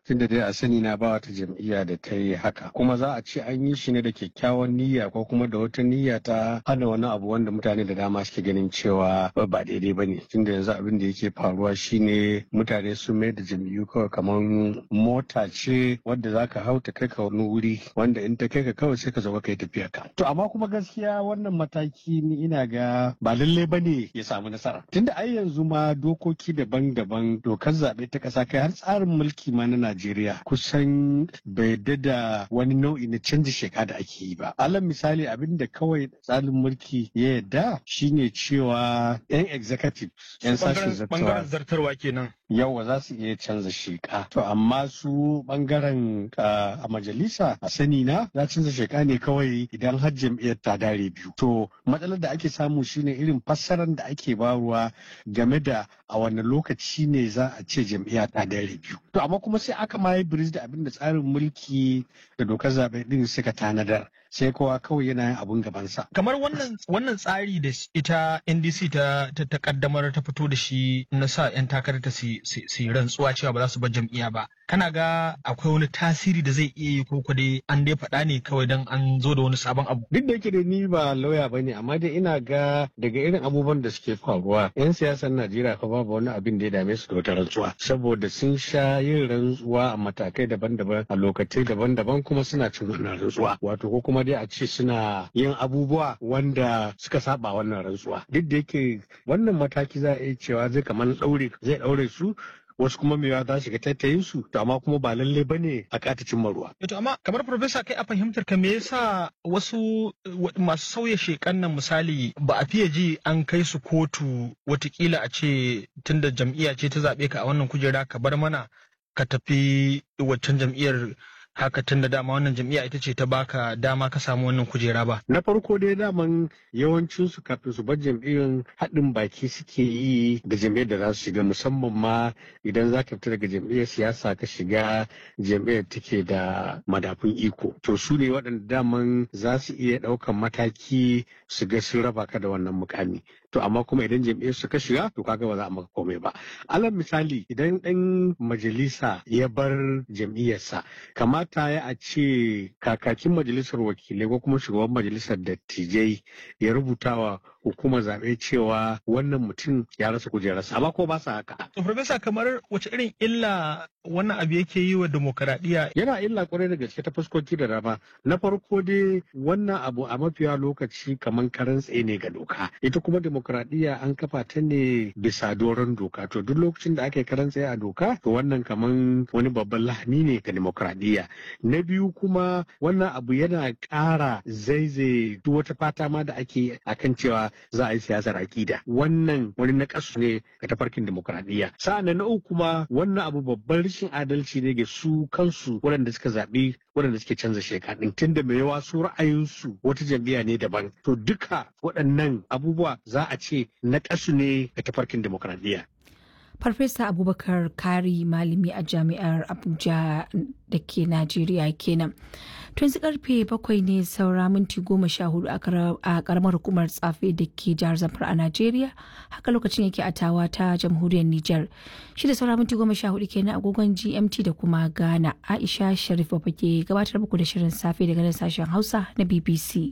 tunda dai a sani na ba wata jam'iyya da ta yi haka kuma za a ce an yi shi ne da kyakkyawan niyya ko kuma da wata niyya ta hana wani abu wanda mutane da dama suke ganin cewa ba daidai ba ne tunda yanzu abin da yake faruwa shine mutane sun mai da jam'iyyu kawai kamar mota ce wadda za ka hau ta kai ka wani wuri wanda in ta kai ka kawai sai ka zo ka yi tafiya ka to amma kuma gaskiya wannan mataki ni ina ga ba lalle ba ne ya samu nasara tunda ai yanzu ma dokoki daban-daban dokar zaɓe ta ƙasa kai har tsarin mulki ma na Najeriya kusan bai da wani nau'i na canji sheka da ake yi ba alal misali abin da kawai tsarin mulki ya yarda shine cewa yan executive yan sashen bangaren zartarwa kenan yawa za su iya canza sheka to amma su bangaren a majalisa a sani na za canza sheka ne kawai idan har jam'iyyar ta dare biyu to matsalar da ake samu shine irin fassarar da ake baruwa game da a wani lokaci ne za a ce jam'iyya ta dare biyu to amma kuma sai aka ma yi da abin da tsarin mulki da dokar zaɓe din suka tanadar sai kowa kawai yana yin abun gabansa. Kamar wannan wannan tsari da ita NDC ta ta kaddamar ta fito da shi na sa 'yan takarar ta su rantsuwa cewa ba za su bar jam'iyya ba. Kana ga akwai wani tasiri da zai iya yi ko dai an dai faɗa ne kawai dan an zo da wani sabon abu. Duk da yake da ni ba lauya bane amma dai ina ga daga irin abubuwan da suke faruwa 'yan siyasar Najeriya fa babu wani abin da ya dame su da wata rantsuwa saboda sun sha yin rantsuwa a matakai daban-daban a lokacai daban-daban kuma suna cin wannan rantsuwa wato ko kuma dai a ce suna yin abubuwa wanda suka saba wannan rantsuwa duk da yake wannan mataki za a iya cewa zai kamar daure zai daure su wasu kuma mewa za shiga tattayin su to amma kuma ba lalle bane a katacin maruwa. To amma kamar profesa kai a fahimtar ka me yasa wasu masu sauya shekan nan misali ba a fiye ji an kai su kotu watakila a ce tunda jam'iyya ce ta zaɓe ka a wannan kujera ka bar mana ka tafi waccan jam'iyyar haka tun da dama wannan jam'iyya ita ce ta baka dama ka samu wannan kujera ba. Na farko dai daman yawancin su kafin su bar jam'iyyar haɗin baki suke yi da jam'iyyar da za su shiga musamman ma idan za ka fita daga jam'iyyar siyasa ka shiga jam'iyyar take da madafun iko. To su ne waɗanda daman za su iya ɗaukan mataki su ga sun raba ka da wannan mukami. To amma kuma idan jam'iyyar su ka shiga to kaga ba za a maka komai ba. Alal misali idan ɗan majalisa ya bar jam'iyyarsa kamar kamata ya a ce kakakin majalisar wakilai ko kuma shugaban majalisar dattijai ya rubuta wa hukumar zaɓe cewa wannan mutum ya rasa kujerarsa amma ko ba sa haka. Profesa kamar wace irin illa wannan abu yake yi wa demokaradiyya? Yana illa kwarai da gaske ta fuskoki da dama. Na farko dai wannan abu a mafiya lokaci kamar karan tsaye ne ga doka. Ita kuma demokaradiyya an kafa ta ne bisa doron doka. To duk lokacin da aka yi karan tsaye a doka to wannan kamar wani babban lahani ne ga demokaradiyya. Na biyu kuma wannan abu yana ƙara zaizaye duk wata fata ma da ake akan cewa za a yi siyasar akida wannan wani nakasu ne ga tafarkin demokradiyya sa'an na uku kuma wannan abu babban rashin adalci ne ga su kansu waɗanda suka zaɓi waɗanda suke canza sheka ɗin tunda mai yawa su ra'ayinsu wata jam'iyya ne daban to duka waɗannan abubuwa za a ce nakasu ne ga tafarkin demokradiyya Farfesa Abubakar Kari malami a jami'ar Abuja da ke Najeriya kenan. To yanzu karfe bakwai ne saura minti goma sha hudu a karamar hukumar tsafe da ke jihar Zamfara a Najeriya. Haka lokacin yake a tawa ta jamhuriyar Nijar. Shi da saura minti goma sha hudu kenan agogon GMT da kuma Ghana. Aisha Sharif ke gabatar muku da shirin safe daga nan sashen Hausa na BBC.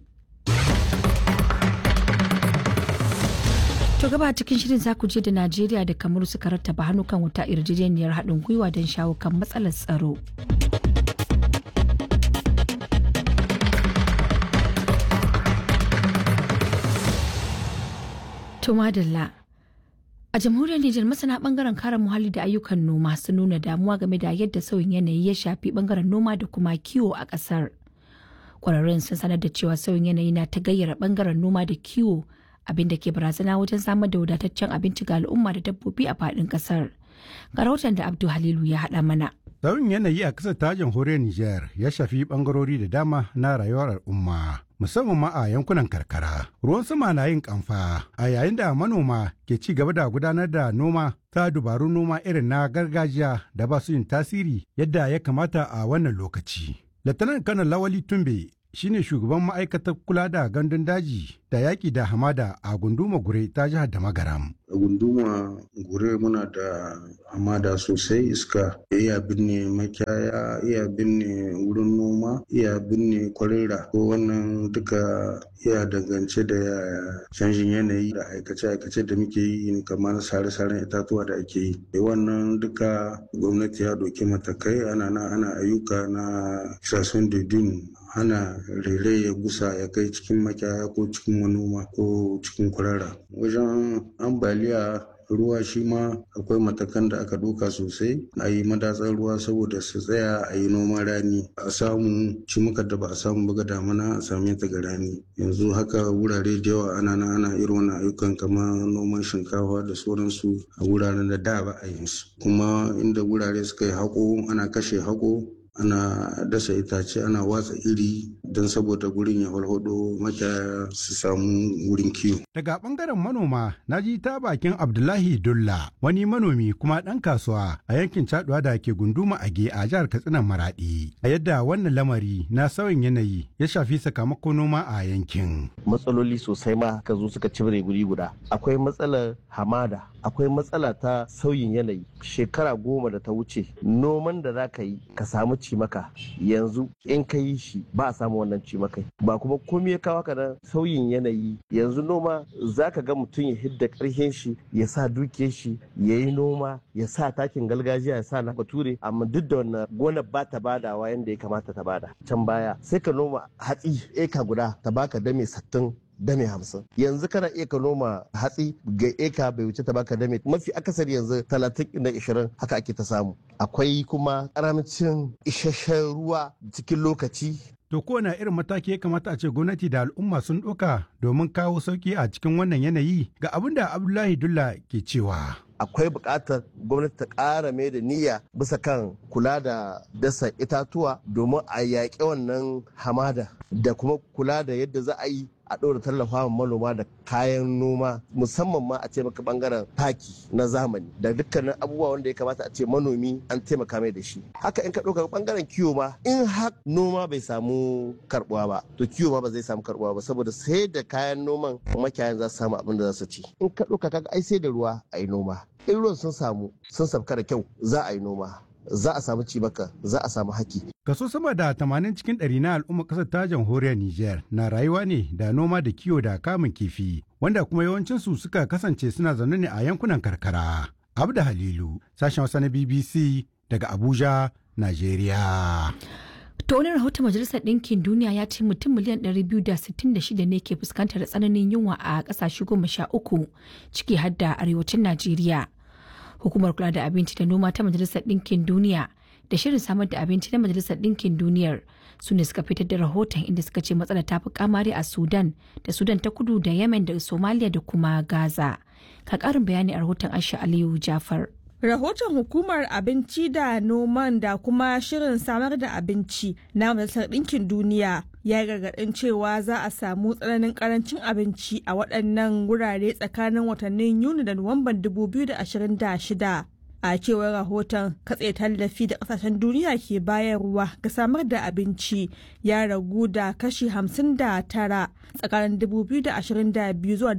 To gaba cikin shirin za ku je da Najeriya da Kamaru suka rattaba hannu kan wuta yarjejeniyar haɗin gwiwa don shawo kan matsalar tsaro. To madalla. A jamhuriyar Nijar masana bangaren kare muhalli da ayyukan noma sun nuna damuwa game da yadda sauyin yanayi ya shafi bangaren noma da kuma kiwo a ƙasar. Kwararrun sun sanar da cewa sauyin yanayi na ta gayyara bangaren noma da kiwo abin da ke barazana wajen samar da wadataccen abinci ga al'umma da dabbobi a faɗin ƙasar. Ga rahoton da Abdu Halilu ya haɗa mana. Sauyin yanayi a ƙasar ta jamhuriyar Nijar ya shafi ɓangarori da dama na rayuwar al'umma. Musamman ma a yankunan karkara. Ruwan sama na yin kamfa a yayin da manoma ke ci gaba da gudanar da noma ta dubarun noma irin na gargajiya da ba su yin tasiri yadda ya kamata a wannan lokaci. Latanan kanan Lawali Tumbe shine shugaban ma'aikatar kula da gandun daji da yaƙi da hamada a gunduma gure ta jihar da magaram. A gunduma gure muna da hamada sosai iska iya binne makiyaya iya binne wurin noma iya binne kwarera ko wannan duka iya dangance da canjin yanayi da aikace-aikace da muke yi kamar sare-saren itatuwa da ake yi wannan duka gwamnati ya doki matakai ana na ana ayyuka na kisasun dudun hana rere ya gusa ya kai cikin makiyaya ko cikin manoma ko cikin kwarara wajen ambaliya ruwa shi ma akwai matakan da aka ɗauka sosai a yi madatsar ruwa saboda su tsaya a yi noman rani a samu cimuka da ba a samu buga damana a same ta ga rani yanzu haka wurare da yawa ana na ana irin wannan ayyukan kamar noman shinkafa da sauransu a wuraren da da ba a yin su kuma inda wurare suka yi haƙo ana kashe haƙo ana dasa itace ana watsa iri don saboda gurin ya walhado makiyaya su samu wurin kiwo. Daga bangaren manoma na ji ta bakin Abdullahi Dulla wani manomi kuma ɗan kasuwa a yankin Caduwa da ke gunduma Age a jihar Katsina Maradi. A yadda wannan lamari na sauyin yanayi ya shafi sakamakon noma a yankin. Matsaloli sosai ma ka zo suka cibire guri guda. Akwai matsalar hamada, akwai matsala ta sauyin yanayi. Shekara goma da ta wuce noman da za ka yi ka samu cimaka yanzu in ka yi shi ba a samu wannan cimakai ba kuma komai ya kawo ka nan sauyin yanayi yanzu noma za ka ga mutum ya hidda karhin shi ya sa dukiyar shi ya yi noma ya sa takin gargajiya ya sa na bature amma duk da wannan gonar ba ta badawa yadda ya kamata ta bada can baya sai ka noma hatsi eka guda ta baka dame sattin dame hamsin yanzu kana iya ka noma hatsi ga eka bai wuce ta baka dame mafi akasari yanzu talatin da ishirin haka ake ta samu akwai kuma karamcin isasshen ruwa cikin lokaci To kowane irin mataki ya kamata a ce gwamnati da al'umma sun ɗauka domin kawo sauki a cikin wannan yanayi ga abin da Abdullahi Dulla ke cewa. akwai buƙatar gwamnati ta ƙara mai da niyya bisa kan kula da dasa itatuwa domin a yaƙi wannan hamada da kuma kula da yadda za a yi a ɗora tallafa manoma da kayan noma musamman ma a ce maka bangaren taki na zamani da dukkanin abubuwa wanda ya kamata a ce manomi an taimaka mai da shi haka in ka ɗauka bangaren kiwo ma in har noma bai samu karbuwa ba to kiwo ma ba zai samu karbuwa ba saboda sai da kayan noman makiyayan za su samu abin da za su ci in ka ɗauka kaga ai sai da ruwa a yi noma in ruwan sun samu sun sabka da kyau za a yi noma za a samu cibaka za a samu haki. Kaso sama da tamanin cikin ɗari na al'ummar ƙasar ta jamhuriyar Nijar na rayuwa ne da noma da kiwo da kamun kifi wanda kuma yawancinsu suka kasance suna zaune ne a yankunan karkara. Abda Halilu, sashen wasa na BBC daga Abuja, Najeriya. To wani rahoton Majalisar Ɗinkin Duniya ya ce mutum miliyan 266 ne ke fuskantar tsananin yunwa a ƙasashe goma sha uku ciki har da arewacin Najeriya. Hukumar kula da abinci da noma ta Majalisar Ɗinkin Duniya da shirin samar da abinci na Majalisar Ɗinkin Duniyar su ne suka fitar da rahoton inda suka ce matsalar ta fi kamari a Sudan da Sudan ta kudu da Yemen da Somalia da kuma Gaza. Ka ƙarin bayani a rahoton Aisha Aliyu Jafar. Rahoton hukumar abinci da noman da kuma shirin samar da abinci na Majalisar Ɗinkin Duniya ya gargaɗin cewa za a samu tsananin karancin abinci a waɗannan wurare tsakanin watannin Yuni da Nuwamban 2026. A cewar rahoton katse tallafi da kasashen duniya ke bayarwa ga samar da abinci ya ragu da kashi 59 tsakanin 2022 zuwa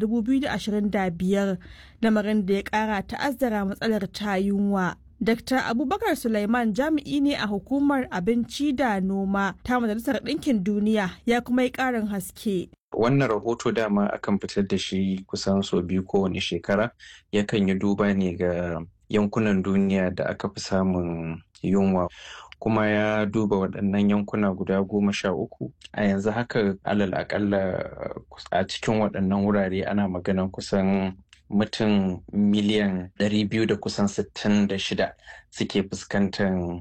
2025 lamarin da ya kara ta'azzara matsalar ta yunwa. Dr. Abubakar Sulaiman jami'i ne a hukumar abinci da noma ta Majalisar Ɗinkin Duniya ya kuma yi ƙarin haske. Wannan rahoto dama akan fitar da shi kusan sau biyu kowane shekara yakan yi duba ne ga yankunan duniya da aka fi samun yunwa kuma ya duba waɗannan yankuna guda goma sha uku a yanzu haka alal akalla a cikin waɗannan wurare ana maganan kusan mutum miliyan ɗari biyu da kusan sittin da shida suke fuskantar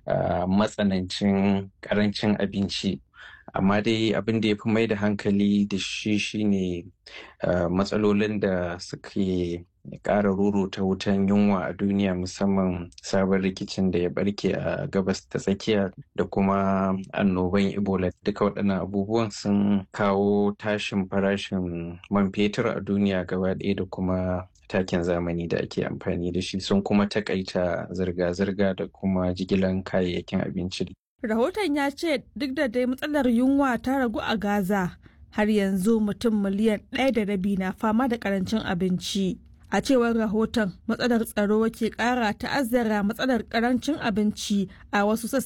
matsanancin ƙarancin abinci amma dai abin da ya fi mai da hankali da shi shine matsalolin da suke ƙara ta wutan yunwa a duniya musamman sabon rikicin da ya barke a gabas ta tsakiya da kuma annoban ebola duka waɗannan abubuwan sun kawo tashin farashin man fetur a duniya gaba ɗaya da kuma takin zamani da ake amfani da shi sun kuma takaita zirga-zirga da kuma jigilan kayayyakin abinci Rahoton ya ce duk da dai matsalar yunwa ta ragu a Gaza, har yanzu mutum miliyan ɗaya da rabi na fama da karancin abinci. A cewar rahoton matsalar tsaro ke ƙara ta'azzara matsalar karancin abinci a wasu